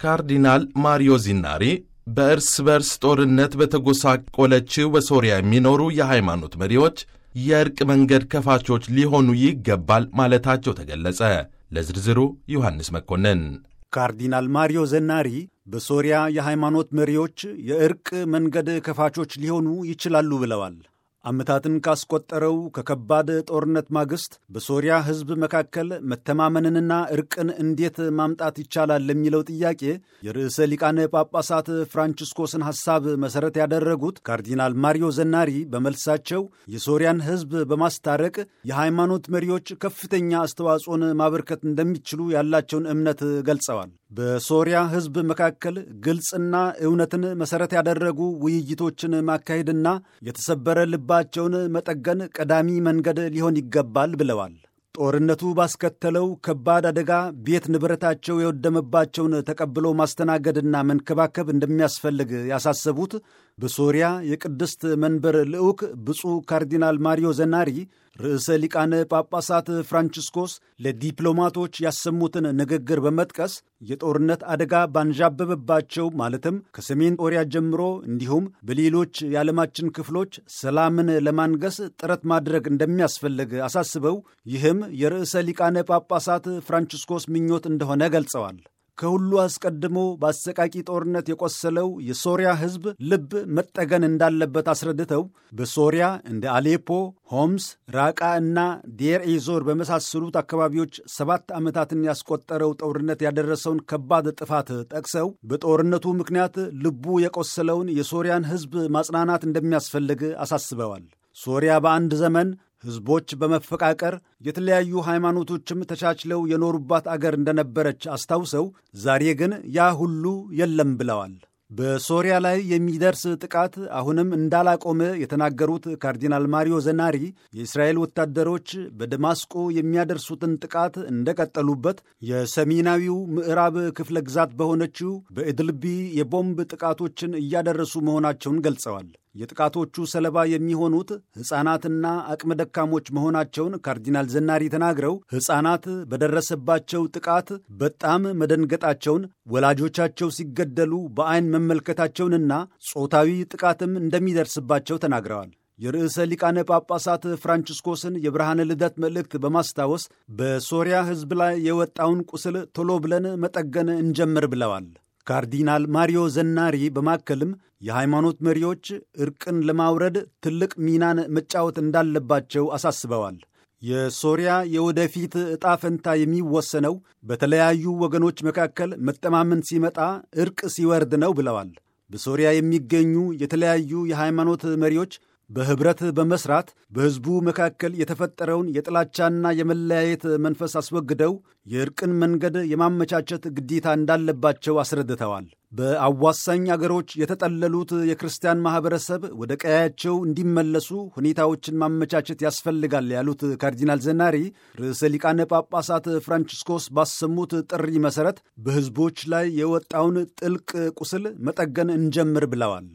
ካርዲናል ማሪዮ ዚናሪ በእርስ በርስ ጦርነት በተጎሳቆለችው በሶሪያ የሚኖሩ የሃይማኖት መሪዎች የእርቅ መንገድ ከፋቾች ሊሆኑ ይገባል ማለታቸው ተገለጸ። ለዝርዝሩ ዮሐንስ መኮንን። ካርዲናል ማሪዮ ዘናሪ በሶሪያ የሃይማኖት መሪዎች የእርቅ መንገድ ከፋቾች ሊሆኑ ይችላሉ ብለዋል። ዓመታትን ካስቆጠረው ከከባድ ጦርነት ማግስት በሶሪያ ሕዝብ መካከል መተማመንንና እርቅን እንዴት ማምጣት ይቻላል ለሚለው ጥያቄ የርዕሰ ሊቃነ ጳጳሳት ፍራንቺስኮስን ሐሳብ መሠረት ያደረጉት ካርዲናል ማሪዮ ዘናሪ በመልሳቸው የሶሪያን ሕዝብ በማስታረቅ የሃይማኖት መሪዎች ከፍተኛ አስተዋጽኦን ማበርከት እንደሚችሉ ያላቸውን እምነት ገልጸዋል። በሶሪያ ሕዝብ መካከል ግልጽና እውነትን መሠረት ያደረጉ ውይይቶችን ማካሄድና የተሰበረ ልባቸውን መጠገን ቀዳሚ መንገድ ሊሆን ይገባል ብለዋል። ጦርነቱ ባስከተለው ከባድ አደጋ ቤት ንብረታቸው የወደመባቸውን ተቀብሎ ማስተናገድና መንከባከብ እንደሚያስፈልግ ያሳሰቡት በሶሪያ የቅድስት መንበር ልዑክ ብፁዕ ካርዲናል ማሪዮ ዘናሪ ርዕሰ ሊቃነ ጳጳሳት ፍራንቺስኮስ ለዲፕሎማቶች ያሰሙትን ንግግር በመጥቀስ የጦርነት አደጋ ባንዣበበባቸው ማለትም ከሰሜን ጦሪያ ጀምሮ እንዲሁም በሌሎች የዓለማችን ክፍሎች ሰላምን ለማንገስ ጥረት ማድረግ እንደሚያስፈልግ አሳስበው ይህም የርዕሰ ሊቃነ ጳጳሳት ፍራንቺስኮስ ምኞት እንደሆነ ገልጸዋል። ከሁሉ አስቀድሞ በአሰቃቂ ጦርነት የቆሰለው የሶሪያ ሕዝብ ልብ መጠገን እንዳለበት አስረድተው በሶሪያ እንደ አሌፖ፣ ሆምስ፣ ራቃ እና ዴር ኤዞር በመሳሰሉት አካባቢዎች ሰባት ዓመታትን ያስቆጠረው ጦርነት ያደረሰውን ከባድ ጥፋት ጠቅሰው በጦርነቱ ምክንያት ልቡ የቆሰለውን የሶሪያን ሕዝብ ማጽናናት እንደሚያስፈልግ አሳስበዋል። ሶሪያ በአንድ ዘመን ሕዝቦች በመፈቃቀር የተለያዩ ሃይማኖቶችም ተቻችለው የኖሩባት አገር እንደነበረች አስታውሰው ዛሬ ግን ያ ሁሉ የለም ብለዋል። በሶሪያ ላይ የሚደርስ ጥቃት አሁንም እንዳላቆመ የተናገሩት ካርዲናል ማሪዮ ዘናሪ የእስራኤል ወታደሮች በደማስቆ የሚያደርሱትን ጥቃት እንደቀጠሉበት፣ የሰሜናዊው ምዕራብ ክፍለ ግዛት በሆነችው በኢድልቢ የቦምብ ጥቃቶችን እያደረሱ መሆናቸውን ገልጸዋል። የጥቃቶቹ ሰለባ የሚሆኑት ሕፃናትና አቅመ ደካሞች መሆናቸውን ካርዲናል ዘናሪ ተናግረው ሕፃናት በደረሰባቸው ጥቃት በጣም መደንገጣቸውን፣ ወላጆቻቸው ሲገደሉ በዐይን መመልከታቸውንና ጾታዊ ጥቃትም እንደሚደርስባቸው ተናግረዋል። የርዕሰ ሊቃነ ጳጳሳት ፍራንቺስኮስን የብርሃነ ልደት መልእክት በማስታወስ በሶሪያ ሕዝብ ላይ የወጣውን ቁስል ቶሎ ብለን መጠገን እንጀምር ብለዋል። ካርዲናል ማሪዮ ዘናሪ በማከልም የሃይማኖት መሪዎች እርቅን ለማውረድ ትልቅ ሚናን መጫወት እንዳለባቸው አሳስበዋል። የሶሪያ የወደፊት ዕጣ ፈንታ የሚወሰነው በተለያዩ ወገኖች መካከል መጠማመን ሲመጣ እርቅ ሲወርድ ነው ብለዋል። በሶሪያ የሚገኙ የተለያዩ የሃይማኖት መሪዎች በኅብረት በመስራት በሕዝቡ መካከል የተፈጠረውን የጥላቻና የመለያየት መንፈስ አስወግደው የእርቅን መንገድ የማመቻቸት ግዴታ እንዳለባቸው አስረድተዋል። በአዋሳኝ አገሮች የተጠለሉት የክርስቲያን ማኅበረሰብ ወደ ቀያቸው እንዲመለሱ ሁኔታዎችን ማመቻቸት ያስፈልጋል ያሉት ካርዲናል ዘናሪ ርዕሰ ሊቃነ ጳጳሳት ፍራንቺስኮስ ባሰሙት ጥሪ መሠረት በሕዝቦች ላይ የወጣውን ጥልቅ ቁስል መጠገን እንጀምር ብለዋል።